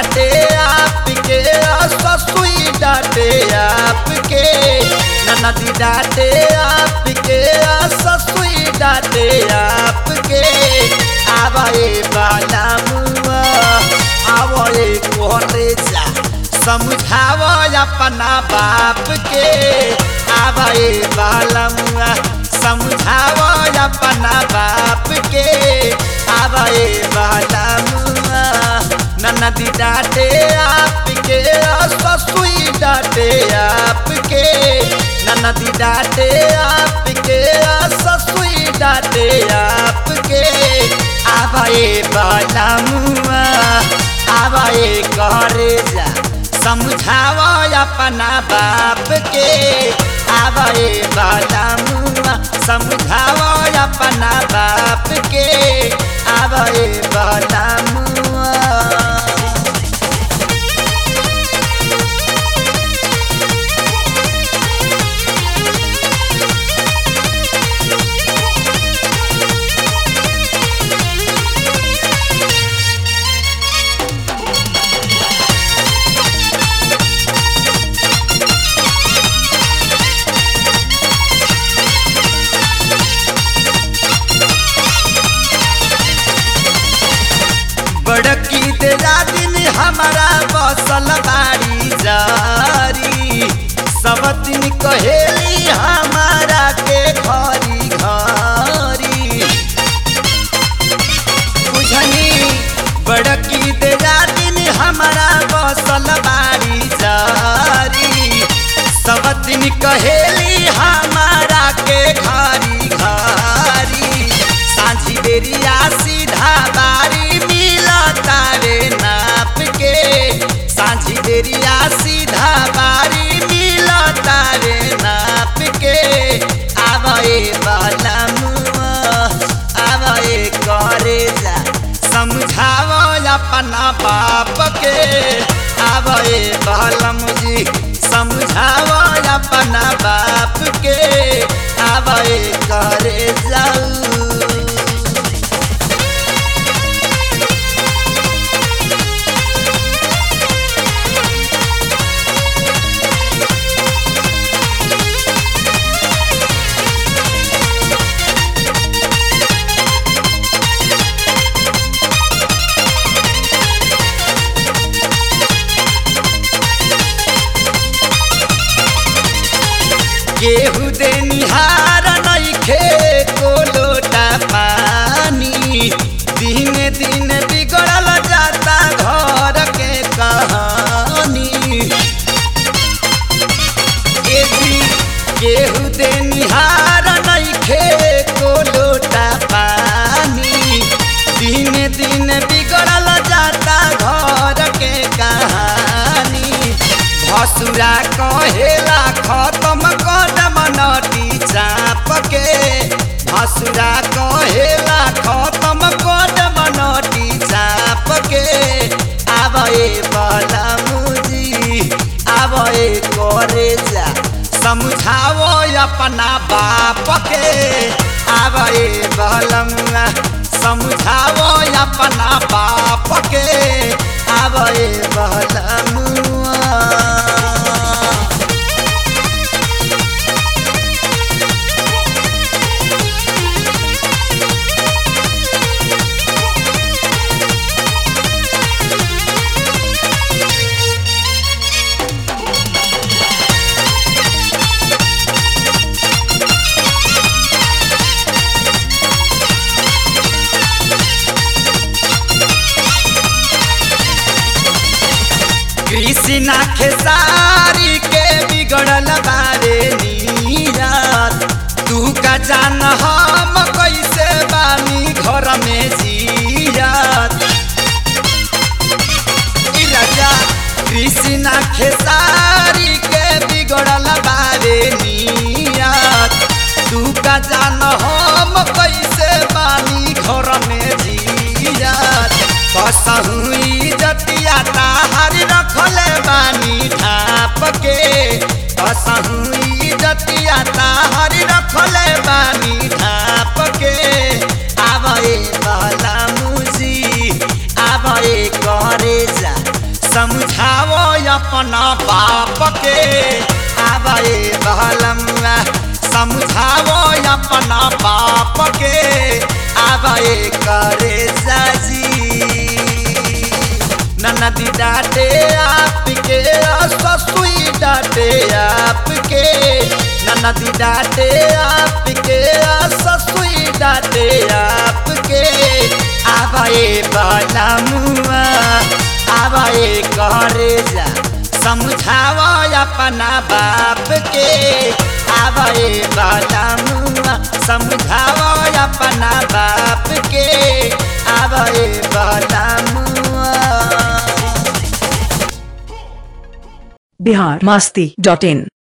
डांटे आपके ससुई डांटे आपके ननदी डांटे आपके ससुई डांटे आपके आवे बाला मुआ आवे कोरे जा समझाव अपना बाप के आवे बाला मुआ समझाव अपना बाप के आवे बाला मुआ ननदी डांटे आपके ससुई डांटे आपके ननदी डांटे आपके ससुई डांटे आपके आवे बाला मुआ आवे करे जा समझाव अपना बाप के आवे बाला मुआ समझाव अपना बाप के आवे बाला मुआ बड़की तेरा दिन हमारा बसल बाड़ी जारी सब दिन कहेली हमारा के घरी घरी बुझनी बड़की तेरा दिन हमारा बसल बाड़ी जारी सब दिन कहेली हमारा के घरी घरी साझी बेरिया सीधा बारी मिलता रे नाप के साझी बेरिया सीधा बारी मिलता रे नाप के आवे बाला मुआ आवे करे जा समझाव अपना बाप के आवे बालम जी समझाव अपना बाप के आवे करे जाऊ केहू दे निहार नइखे को लोटा पानी दिन दिन बिगड़ल जाता घर के कहानी ए जी केहू दे निहार नइखे को लोटा पानी दिन दिन बिगड़ल जाता घर के कहानी भसुरा कहेला खत्म कदम नटी चाप के भसुरा कहेला खत्म कदम नटी चाप के आवे बला मुजी आवे करे जा समझाओ अपना बाप के आवे बलमुआ समझाओ अपना बाप के आवे बलमुआ कृष्णा खेसारी के बिगड़ल बारे नीरत तू का जान हम कैसे बानी घर में जियत ई राजा कृष्णा खेसारी के बिगड़ल बारे नियत तू का जान हम कैसे बानी घर में जियत कसहु इजतिया ताहार रखले बानी ढाप के कसहु इजतिया ताहार रखले बानी ढाप के आवे बाला मुजी आवे करे जा समझाओ अपना बाप के आवे बहलमुआ समझाओ अपना बाप के आवे करे जाजी ननदी डाटे आपके ससुई डाटे आपके ननदी डाटे आपके ससुई डाटे आपके आवे बलमुआ आवे करे जा समझावा अपना बाप के आवे बलमुआ समझावा अपना बाप के आवे बलमुआ बिहार मस्ती डॉट इन